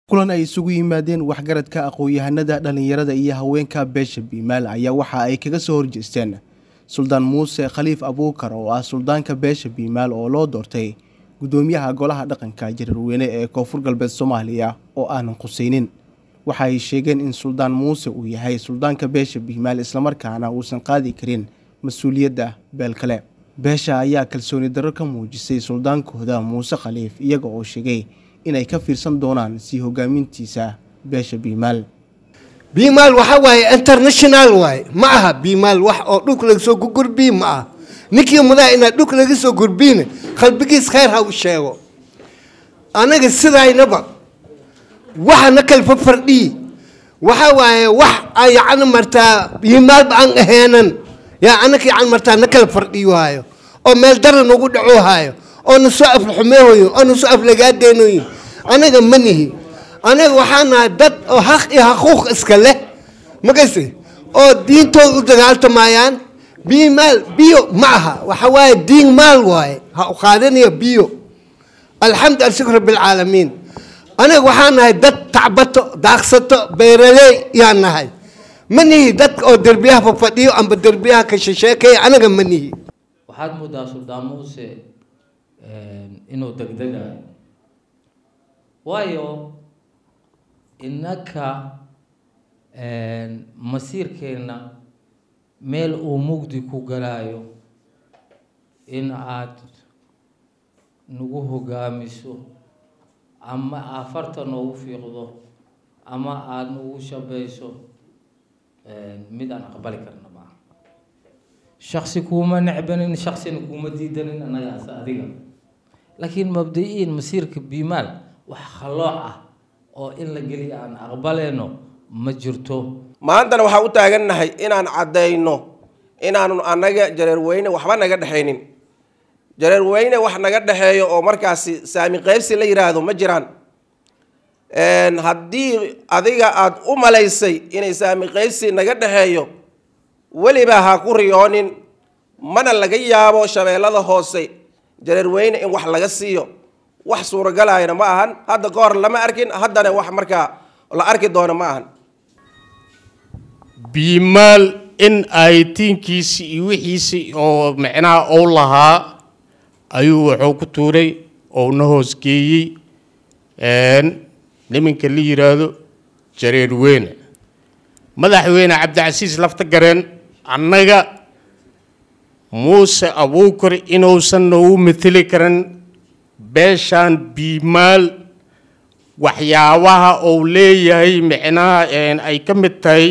kulan ay isugu yimaadeen waxgaradka aqoon-yahanada dhallinyarada iyo haweenka beesha biimaal ayaa waxa ay kaga soo horjeesteen suldaan muuse khaliif abuukar oo ah suldaanka beesha biimaal oo loo doortay guddoomiyaha golaha dhaqanka jarirweyne ee koonfur galbeed soomaaliya oo aanan khuseynin waxa ay sheegeen in suldaan muuse uu yahay suldaanka beesha biimaal islamarkaana uusan qaadi karin mas-uuliyadda beel kale beesha ayaa kalsooni darro ka muujisay suldaankooda muuse khaliif iyaga oo sheegay inay ka fiirsan doonaan sii hogaamintiisa beesha biimaal biimaal waxa waaye international waaye ma aha biimaal wax oo dhulka laga soo gurgurbiyi ma aha ninkii mudaa inaad dhulka laga soo gurbiina qalbigiis khayr ha u sheego anaga sidaynaba waxa na kala fafardhiyi waxa waaye wax yacni martaa biimaalba aan aheenan yaa anaka yacni martaa na kala fardhiyo haayo oo meel dara nagu dhaco haayo oo na soo aflaxumeehoyo oo na soo aflagaadeynoyo anaga ma nihi anaga waxaa nahay dad oo haq iyo haquuq iska leh makase oo diintooda u dagaaltamayaan biyo maal biyo ma aha waxa waaye diin maal waaye ha u qaadanayo biyo alxamdu alshukr rabbilcaalamiin anaga waxaa nahay dad tacbato daaqsato beeraley yaa nahay ma nihi dadka oo derbiyaha fafadhiyo amba derbiyaha ka shesheekaya anaga ma nihi waxaad moodaa suldaan muuse inuu degdegayo waayo innaka masiirkeenna meel uu mugdi ku galaayo in aad nagu hogaamiso ama aad farta noogu fiiqdo ama aada nagu shabayso mid aan aqbali karna maaha shaksi kuuma necbanin shaksina kuuma diidanin annagaas adiga laakiin mabda-iin masiirka biimaal wax khallooc ah oo in la geliya aan aqbaleyno ma jirto maantana waxaan u taagannahay inaan caddayno inaanu annaga jareerweyne waxba naga dhexaynin jareerweyne wax naga dhexeeyo oo markaasi saami qaybsi la yidhaahdo ma jiraan haddii adiga aada u malaysay inay saami qaybsi naga dhexeeyo weliba ha ku riyoonin mana laga yaabo shabeellada hoose jareerweyne in wax laga siiyo wax suuragalayana ma ahan hadda ka hor lama arkin haddana wax markaa la arki doono ma ahan biimaal in ay tiinkiisi iyo wixiisi oo micnaha ou lahaa ayuu wuxuu ku tuuray oo na hoosgeeyey niminka la yidhaahdo jareerweyne madaxweyne cabdicasiis lafta gareen annaga muuse abuukar inuusan noogu mateli karin beeshaan biimaal waxyaabaha uu leeyahay micnaha ay ka mid tahay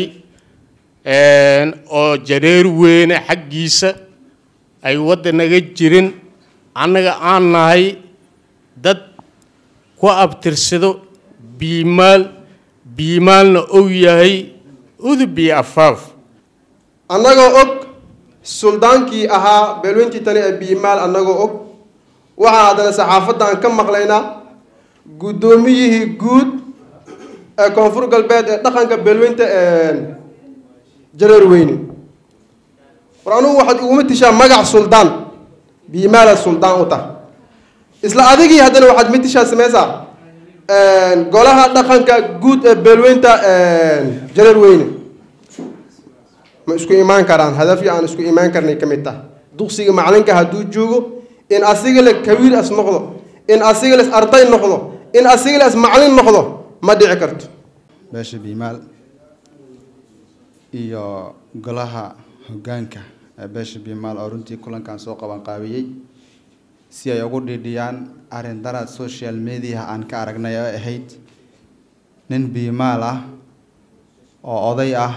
oo jareer weyne xaggiisa ay wadda naga jirin annaga aan nahay dad ku abtirsado biimaal biimaalna ou yahay udub iyo afaaf annagoo og suldaankii ahaa beelweyntii tani ee biimaal annagoo og waxaa haddana saxaafadda aan ka maqlaynaa guddoomiyihii guud ee koonfur galbeed ee dhaqanka beelweynta jareerweyne war anugu waxaad iguma tishaa magac suldaan biimaala suldaan u tah isla adigii haddana waxaad mitishaa sameysaa golaha dhaqanka guud ee beelweynta jareerweyne ma isku imaan karaan hadafii aan isku imaan karnay ka mid taha duqsiga macalinka hadduu joogo in asiga le kawiir as noqdo in asiga les arday noqdo in asiga les macalin noqdo ma dhici karto beesha biimaal iyo golaha hoggaanka ee beesha biimaal oo runtii kulankan soo qaban qaabiyey si ay ugu dhiidhiyaan arrin daraad social mediaha aan ka aragnay oo ahayd nin biimaal ah oo oday ah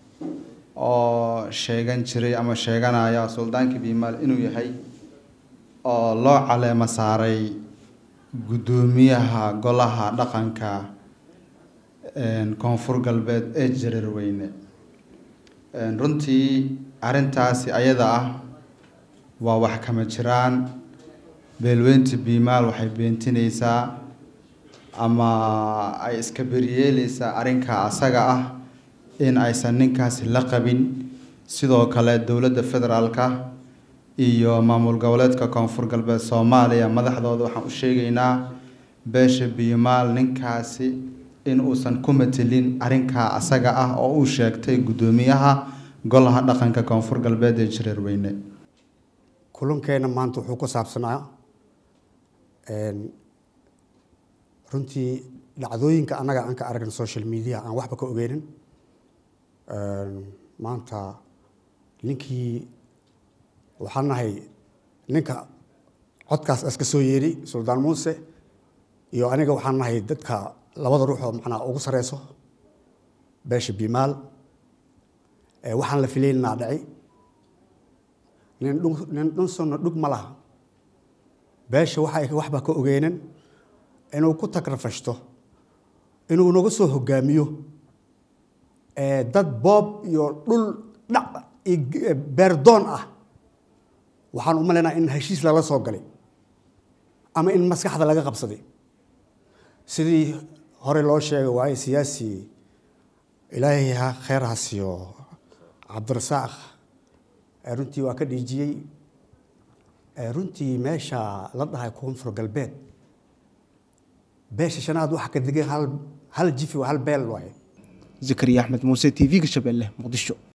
oo sheegan jiray ama sheeganaya suldaankii biimaal inuu yahay oo loo caleemo saaray guddoomiyaha golaha dhaqanka koonfur galbeed ee jareerweyne runtii arrintaasi ayada ah waa wax kama jiraan beelweynta biimaal waxay beentinaysaa ama ay iska beryeeleysaa arrinka asaga ah in aysan ninkaasi la qabin sidoo kale dowladda federaalka iyo maamul goboleedka koonfur galbeed soomaaliya madaxdooda waxaan u sheegaynaa beesha biimaal ninkaasi in uusan ku matelin arrinkaa asaga ah oo uu sheegtay guddoomiyaha golaha dhaqanka koonfur galbeed ee jareerweyne kulankeena maanta wuxuu ku saabsanaa runtii dhacdooyinka annaga aan ka aragna social media aan waxba ka ogeynin maanta ninkii waxaan nahay ninka codkaas iska soo yeeri suldaan muuse iyo aniga waxaan nahay dadka labada ruux oo macnaa ugu sareyso beesha bimaal waxaan la filaynaa dhaci nin dhun nin dhunsonna dhug ma laha beesha waxa waxba ka ogeynin inuu ku tagrafashto inuu naga soo hogaamiyo dad boob iyo dhul dhac iyo beerdoon ah waxaan u malaynaa in heshiis lala soo galay ama in maskaxda laga qabsaday sidii hore loo sheegay waaye siyaasi ilaahay ha kheyr ha siiyo cabdirasaaq runtii waa ka dhiijiyey runtii meesha la dhahay koonfur galbeed beesha shanaad waxa ka degan hal hal jifi hal beel waaye zakariya axmed muuse t v-ga shabeelle muqdisho